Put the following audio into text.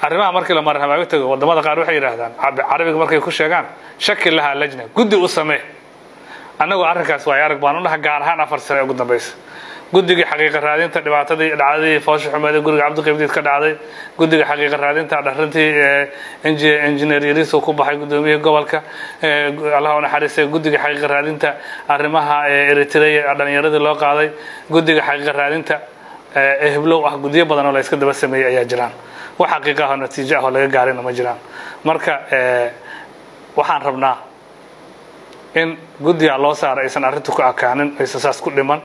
arrimaha markii la marhamaago tago wadamada qaar waxay yidhaahdaan carabiga markay ku sheegaan shaki lahaa lajna guddi u samee annagoo arrinkaas waay arag baan u dhaha gaar ahaan afar sane ugu dambaysa guddigii xaqiiqa raadinta dhibaatadii dhacdadii foosha xumeed ee guriga cabdiqibdiid ka dhacday guddiga xaqiiqa raadinta dharintii engineer yariis uu ku baxay gudoomiyihii gobolka allah u naxariistay guddiga xaqiiqa raadinta arrimaha eritrea dhalinyaradii loo qaaday guddiga xaqiiqa raadinta eheblow ah guddiyo badan oo la iska daba sameeyey ayaa jiraan wax xaqiiqa ah oo natiijo ah oo laga gaarayna ma jiraan marka waxaan rabnaa in guddiga loo saaro aysan arrintu ku akaanin aysan saas ku dhiman